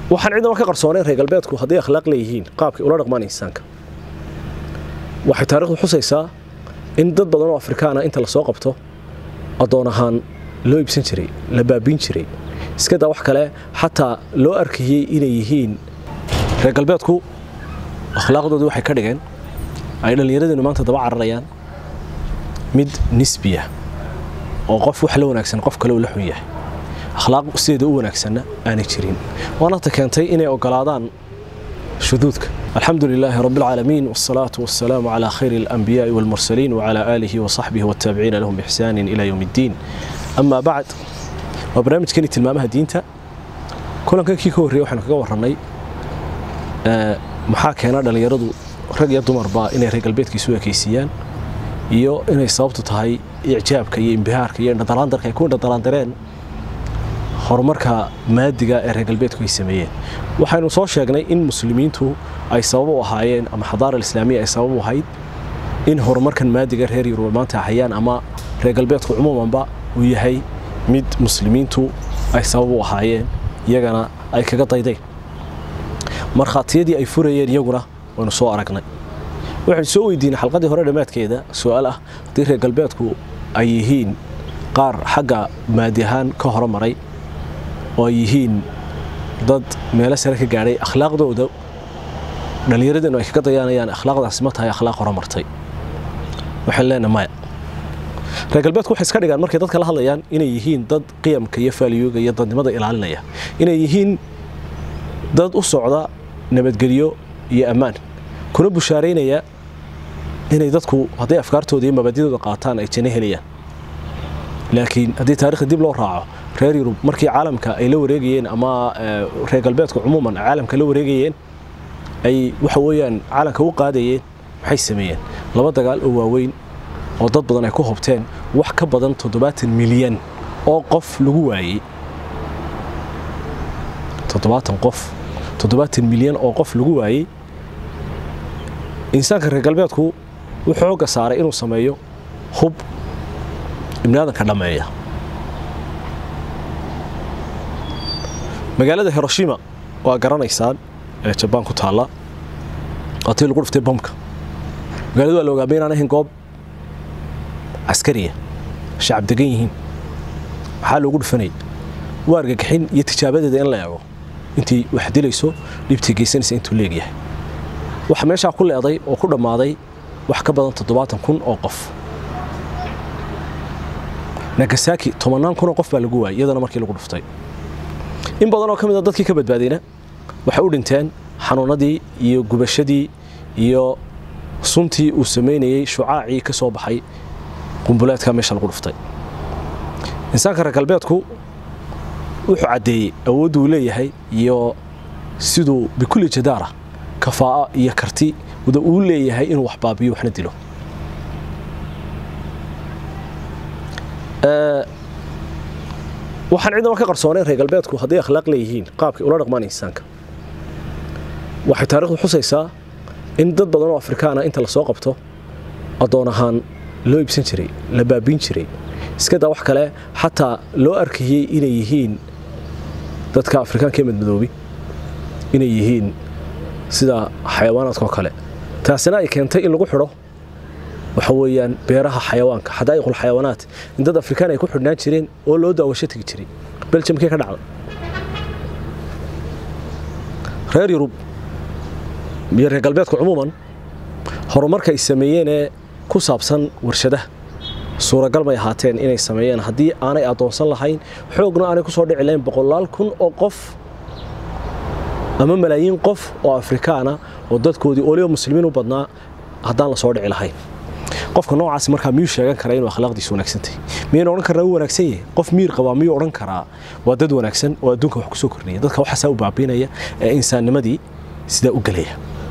waxaan ciidama ka qarsoonayn reer galbeedku hadday akhlaaq leeyihiin qaabkay ula dhaqmaan insaanka waxay taarikhdu xusaysaa in dad badan oo afrikaana inta lasoo qabto addoon ahaan loo iibsan jiray la baabiin jiray iska daa wax kale xataa loo arkayey inay yihiin reer galbeedku akhlaaqdoodii waxay ka dhigeen ay dhallinyaradeennu maanta daba cararayaan mid nisbiya oo qof wax la wanaagsan qof kale uu la xun yahay akhlaaq sideeda u wanaagsanna aanay jirin waana ta keentay inay ogolaadaan shuduudka الحمد لله رب العالمين والصلاة والسلام على خير الأنبياء والمرسلين وعلى آله وصحبه والتابعين لهم بإحسان إلى يوم الدين أما بعد وبرنامج كانت المامها دينتا كلن كان كي كوري وحنا كغا ورنay ee maxaa keena dhalinyaradu rag iyo dumarba inay reer galbeedkiisu ekeysiyaan iyo inay sababtu tahay icjaabka iyo imbihaarka iyo dhadalaandarka ay ku dhadalaandareen horumarka maadiga ee reer galbeedku ay sameeyeen waxaynu soo sheegnay in muslimiintu ay sabab u ahaayeen ama xadaara islaamiya ay sabab u ahayd in horumarkan maadiga reer yurub maanta hayaan ama reer galbeedku cumuumanba uu yahay mid muslimiintu ay sabab u ahaayeen iyagana ay kaga daydeen markhaatiyadii ay furayeen iyaguna waynu soo aragnay waxaynu soo weydiinay xalqadii hore dhammaadkeeda su-aal ah haddii reer galbeedku ay yihiin qaar xagga maadi ahaan ka hormaray oo ay yihiin dad meelo sare ka gaadhay akhlaaqdooda dhallinyaradeennu ay kaga dayaanayaan akhlaaqdaasi ma tahay akhlaaq horumartay waxaan leenahay maya reer galbeedku waxay iska dhigaan markay dadka la hadlayaan inay yihiin dad qiyamka iyo faaliyooga iyo dadnimada ilaalinaya inay yihiin dad u socda nabadgelyo iyo ammaan kuna bushaaraynaya inay dadku hadday afkaartooda iyo mabaadidooda qaataan ay janno helayaan laakiin haddii taarikhda dib loo raaco reer yurub markii caalamka ay la wareegayeen ama reer galbeedku cumuuman caalamka la wareegayeen ay waxa weeyaan caalamka u qaadayeen maxay sameeyeen laba dagaal oo waaweyn oo dad badan ay ku hobteen wax ka badan toddobaatan milyan oo qof lagu waayey toddobaatan qof toddobaatan milyan oo qof lagu waayey insaanka reer galbeedku wuxuu xoogga saaray inuu sameeyo hub ibnaadanka dhammeeya magaalada hiroshima waa garanaysaan ee jabaan ku taalla waatii lagu dhuftay bamka magaaladu waa la ogaamay inaan ahayn goob caskariya shacab degan yihiin maxaa loogu dhufanayay waa argagixin iyo tijaabadeeda in la eego intii wax dilayso dhibtii geysanaysa intuu leegyahay waxa meeshaa ku leeday oo ku dhammaaday wax ka badan toddobaatan kun oo qof nagasaki tobannaan kun oo qof baa lagu waayay iyadana markii lagu dhuftay in badan oo ka mid a dadkii ka badbaadayna waxay u dhinteen xanuunadii iyo gubashadii iyo suntii uu samaynayey shucaacii ka soo baxay qumbuleedka meesha lagu dhuftay insaanka reer galbeedku wuxuu caddeeyey awooddu uu leeyahay iyo siduu bikulli jadaara kafaa'a iyo karti wada uu leeyahay inuu wax baabiyo waxna dilo waxaan ciidama ka qarsoonayn reer galbeedku hadday akhlaaq leeyihiin qaabkay ula dhaqmaan insaanka waxay taarikhdu xusaysaa in dad badan oo afrikaana inta lasoo qabto addoon ahaan loo iibsan jiray la baabiin jiray iska daa wax kale xataa loo arkayey inay yihiin dadka afrikaanka ee madmadoobi inay yihiin sida xayawaanaadkaoo kale taasina ay keentay in lagu xidho waxa weeyaan beeraha xayawaanka xadaa'iqul xayawaanaat in dad afrikaan ay ku xidhnaan jireen oo loo daawasho tegi jiray beljamkee ka dhacda reer yurub iyo reer galbeedku cumuuman horumarka ay sameeyeenee ku saabsan warshadaha suuragal may ahaateen inay sameeyeen haddii aanay addoonsan lahayn xoogna aanay ku soo dhici lahayn boqolaal kun oo qof ama malaayiin qof oo afrikaana oo dadkoodii oliba muslimiin u badnaa haddaan la soo dhici lahayn qofka noocaasi markaa miyuu sheegan karaa inuu akhlaaqdiisu wanaagsantahay miyayna odhan karnaa wuu wanaagsan yahay qof miir qabaa miyuu odhan karaa waa dad wanaagsan oo adduunka wax kusoo kordhinaya dadka waxaasaa u baabiinaya ee insaannimadii sidaa u gelaya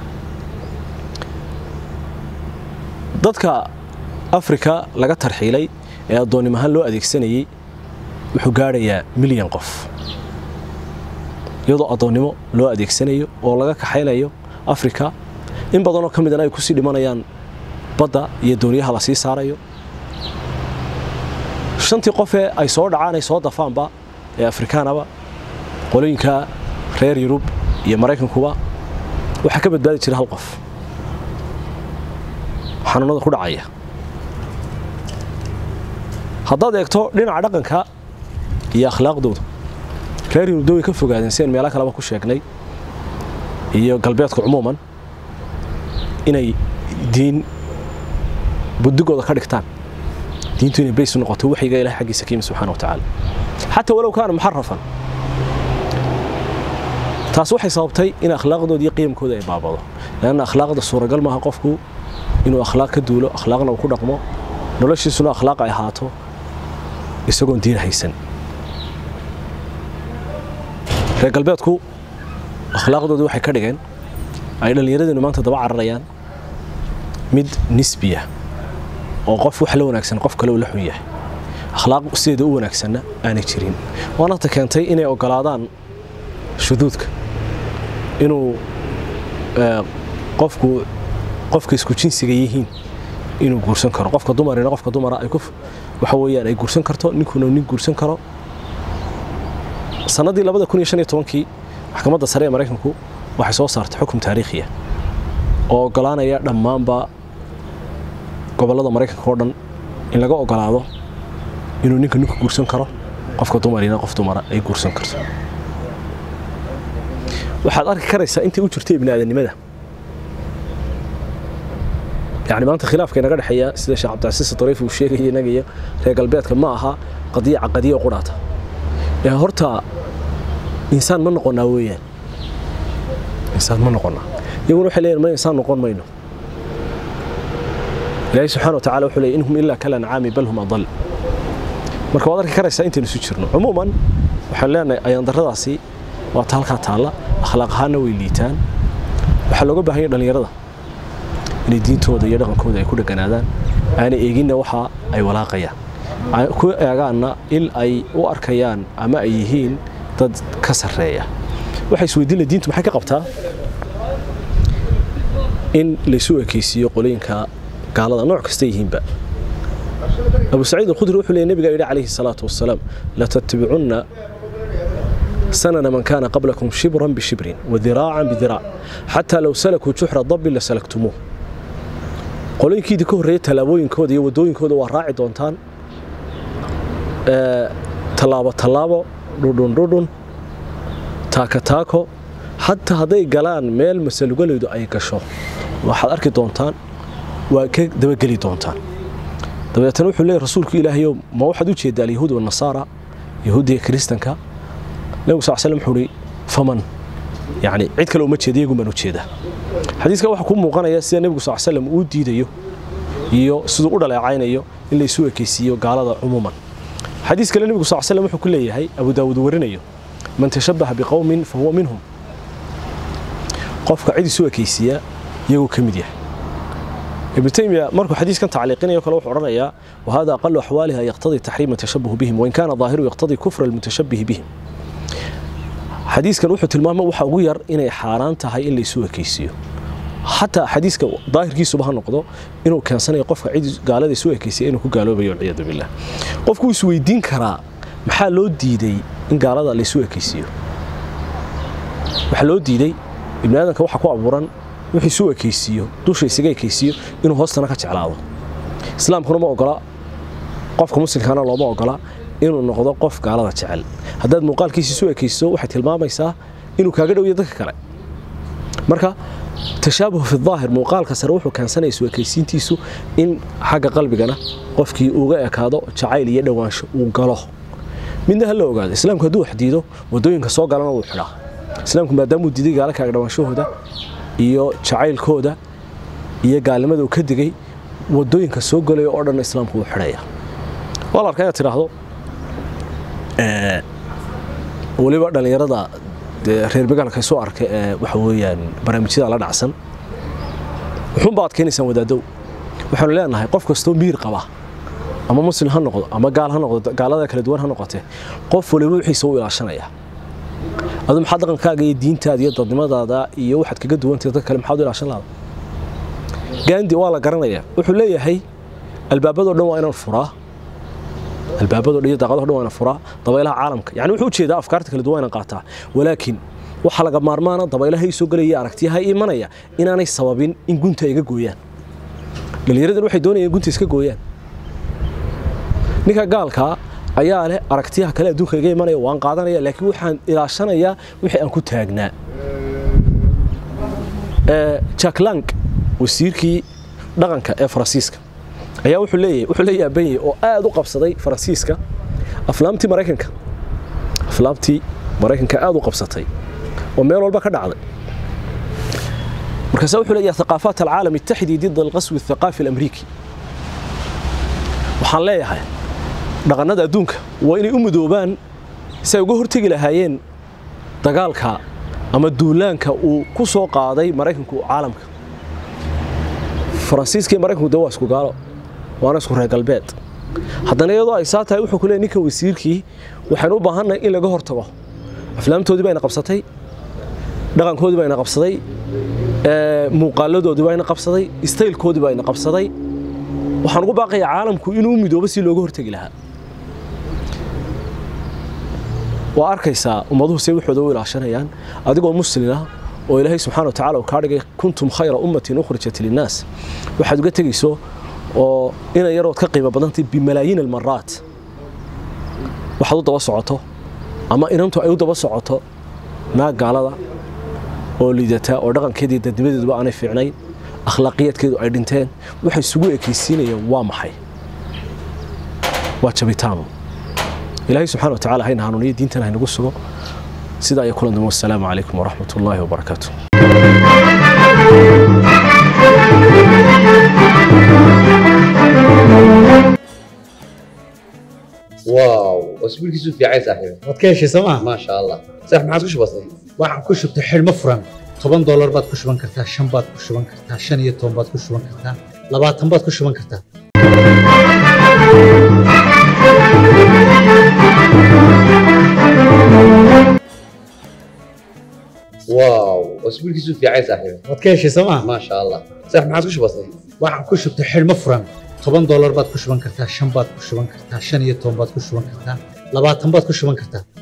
dadka afrika laga tarxiilay ee addoonnim ahaan loo adeegsanayey wuxuu gaadhayaa milyan qof iyadoo addoonnimo loo adeegsanayo oo laga kaxaynayo afrika in badanoo ka midana ay kusii dhimanayaan badda iyo dooniyaha la sii saarayo shantii qofee ay soo dhacaan ay soo dafaanba ee afrikaanaba qolooyinka reer yurub iyo maraykankuba waxaa ka badbaadi jira hal qof xanuunada ku dhacaya haddaad eegto dhinaca dhaqanka iyo akhlaaqdooda reer yurubda way ka fogaadeen si aan meelo kaleba ku sheegnay iyo galbeedka cumuuman inay diin budigooda ka dhigtaan diintu inay bays u noqoto waxyiga ilahay xaggiisa ka yimi subxana wa tacaala xataa walow kaana muxarafan taas waxay sababtay in akhlaaqdooda iyo qiyamkooda ay baabado leanna akhlaaqda suuragal maaha qofku inuu akhlaaq ka duulo akhlaaqna uu ku dhaqmo noloshiisuna akhlaaq ay ahaato isagoon diin haysan reer galbeedku akhlaaqdoodii waxay ka dhigeen ay dhallinyaradeennu maanta daba cararayaan mid nisbiya oo qof wax la wanaagsan qof kale uu la xun yahay akhlaaq sideeda u wanaagsanna aanay jirin waana ta keentay inay ogolaadaan shuduudka inuu qofku qofka isku jinsiga yihiin inuu guursan karo qofka dumarina qofka dumara ay waxa weeyaan ay guursan karto ninkuna nin guursan karo sanadii labada kun iyo shan iyo tobankii maxkamadda sare ee maraykanku waxay soo saartay xukum taariikhiya oo ogolaanaya dhammaanba gobollada maraykanka oo dhan in laga ogolaado inuu ninka ninku guursan karo qofka dumarina qof dumara ay guursan karto waxaad arki karaysaa intii u jirtay ibni aadamnimada yani maanta khilaafka inaga dhexeeya sida sheekh cabdicasiis dariif uu sheegaya inaga iyo reer galbeedka ma aha qadiya caqadiya qudhaata ee horta insaan ma noqonnaa weeyaan insaan ma noqonnaa iyaguna waxay leeyihin ma insaan noqon mayno ilaahay subxana wa tacala wuxuu leeyay inhum ilaa kala ancaami bal hum adal marka waad arki karaysaa intaynu isu jirno cumuuman waxaan leenahay ayaandarradaasi waa ta halkaa taalla akhlaaq ahaanna way liitaan waxaa looga baahan yahay dhallinyarada inay diintooda iyo dhaqankooda ay ku dheganaadaan aanay eeginna waxa ay walaaqayaan ku eegaanna il ay u arkayaan ama ay yihiin dad ka sarreeya waxay isweydiinla diintu maxay ka qabtaa in laysu ekaysiiyo qolooyinka gaalada nooc kasta yihiinba abu saciid alkhudri wuxuu leeyay nabiga yidhi calayhi salaatu wasalaam latattabicunna سنن من كان قبلكم شبرا بشبر وذراعا بذراع حتى لو سلكوا جحر ضب لسلكتموه qolooyinkiidii ka horreeyay tallaabooyinkooda iyo waddooyinkooda waa raaci doontaan tallaabo tallaabo dhudhun dhudhun taaka taako xataa hadday galaan meel masalugalaydu ay gasho waxaad arki doontaan waa ka dabageli doontaan dabeetana wuxuu leeyahy rasuulku ilaahayow ma waxaad u jeedaa alyahuud wanasaara yahuudiga kiristanka nebigu sal slam wuxuu uhi faman yacni cid kale uma jeeda iyagun baan u jeedaa xadiiska waxaa ku muuqanaya sida nebigu sal slam uu diidayo iyo siduu u dhaleecaynayo in laysu ekaysiiyo gaalada cumuuman xadiis kale nebigu sal slam wuxuu ku leeyahay abu daawuud warinayo man tashabbaha biqowmin fa huwa minhum qofka cid isu ekaysiiya iyagoo ka mid yahay ibnu taymiya markuu xadiiskan tacliiqinayo kale wuxuu odhanayaa wahada aqalu axwaaliha yaqtadii taxriima tashabuhu bihim wain kaana daahiru yaqtadii kufra almutashabbihi bihim xadiiskan wuxuu tilmaamay waxa ugu yar inay xaaraan tahay in laysu ekaysiiyo xataa xadiiska daahirkiisuba ha noqdo inuu keensanayo qofka cid gaalada isu ekaysiya inuu ku gaaloobayo walciyaadu billah qofku is weydiin karaa maxaa loo diiday in gaalada laysu ekaysiiyo waxaa loo diiday ibni aadanka waxa ku abuuran wixii isu ekaysiiyo dusha isaga ekaysiiyo inuu hoostana ka jeclaado islaamkuna ma ogola qofka muslimkana looma ogola inuu noqdo qof gaalada jecel haddaad muuqaalkiisa isu ekayso waxay tilmaamaysaa inuu kaaga dhowyo dadka kale marka tashaabuh fi daahir muuqaalka sare wuxuu keensanaya isu ekaysiintiisu in xagga qalbigana qofkii uga ekaado jacayl iyo dhowaansho uu galo midna ha la ogaado islaamku hadduu wax diido waddooyinka soo galana wuu xidhaa islaamku maadaamuu diiday gaala kaaga dhowaanshahooda iyo jacaylkooda iyo gaalnimada uu ka digay waddooyinka soo galaya oo dhan islaamku wuu xidhaya waa la arkaa inaad tidhaahdo weliba dhallinyarada dee reer magaalka soo arkay ee waxa weeyaan barnaamijyada la dhacsan wuxuunba adkaynaysaan wadaadow waxaanu leenahay qof kastoo miir qaba ama muslim ha noqdo ama gaal ha noqdo gaalada kala duwan ha noqotee qof waliba wixiisa u ilaashanaya adu maxaa dhaqankaaga iyo diintaada iyo dadnimadaada iyo waxaad kaga duwantahay dad kale maxaad u ilaashan lahada gaandi waa la garanaya wuxuu leeyahay albaabadoo dhan waa inaan furaa albaabadoo dhan iyo daaqadaho dhan waa inaan furaa dabaylaha caalamka yani wuxuu ujeedaa afkaarta kala duwan inaan qaataa walaakiin waxaa laga maarmaana dabaylaha ii soo gelaya aragtiyaha ii imanaya inaanay sababin in gunta iga gooyaan dhallinyaradan waxay doonayaan in gunta iska gooyaan ninka gaalkaa ayaa leh aragtiyaha kale adduunka iga imanaya waan qaadanaya laakiin waxaan ilaashanayaa wixii aan ku taagnaa jack lang wasiirkii dhaqanka ee faransiiska ayaa wuxuu leeyahay wuxuu la yaaban yahay oo aad u qabsaday faransiiska aflaamtii maraykanka aflaamtii maraykanka aad u qabsatay oo meel walba ka dhacday markaasa wuxuu leeyahay thaqaafaat alcaalam ittaxidii dida alqaswi athaqaafi alamriiki waxaan leeyahay dhaqannada adduunka waa inay u midoobaan si ay uga hortegi lahaayeen dagaalka ama duulaanka uu ku soo qaaday maraykanku caalamka faransiiska iyo maraykanku de waa isku gaalo waana isku reer galbeed haddana iyadoo ay saa tahay wuxuu ku leeyay ninkan wasiirkii waxaynu u baahannahay in laga hortago aflaamtoodii bayna qabsatay dhaqankoodii bayna qabsaday muuqaaladoodii bayna qabsaday istaylkoodii bayna qabsaday waxaan ugu baaqayaa caalamku inuu u midoobo si looga hortegi lahaa waa arkaysaa ummaduhu say waxooda u ilaashanayaan adigoo muslina oo ilaahay subxana wa tacala uu kaa dhigay kuntum khayra ummatin ukhrijat linnaas waxaad uga tegayso oo ina yarood ka qiimo badantay bimalaayiin almaraat waxaad u daba socoto ama inantu ay u daba socoto naag gaalada oo liidata oo dhaqankeedii dadnimadeeduba aanay fiicnayn akhlaaqiyaadkeedu ay dhinteen waxay isugu ekaysiinayeen waa maxay waa jabitaano ilaahay subxana wa tacala hayna hanuuniyo diintan haynagu sugo sidaa iyo kulan dambe wassalaamu calaykum waraxmat ullaahi wabarakaatu واو اسبوعك في عايز صاحبي waad ka heshay sooma ما شاء الله صح ما عاد كش بسيط waxaan ku shubtay xidhmo furan toban doolar baad ku shuban kartaa shan baad ku shuban kartaa shan iyo toban baad ku shuban kartaa labaatan baad ku shuban kartaa واو اسبوعك في عايز صاحبي waad ka heshay sooma ما شاء الله صح ما عاد كش بسيط waxaan ku shubtay xidhmo furan toban doolar baad ku shuban kartaa shan baad ku shuban kartaa shan iyo toban baad ku shuban kartaa labaatan baad ku shuban kartaa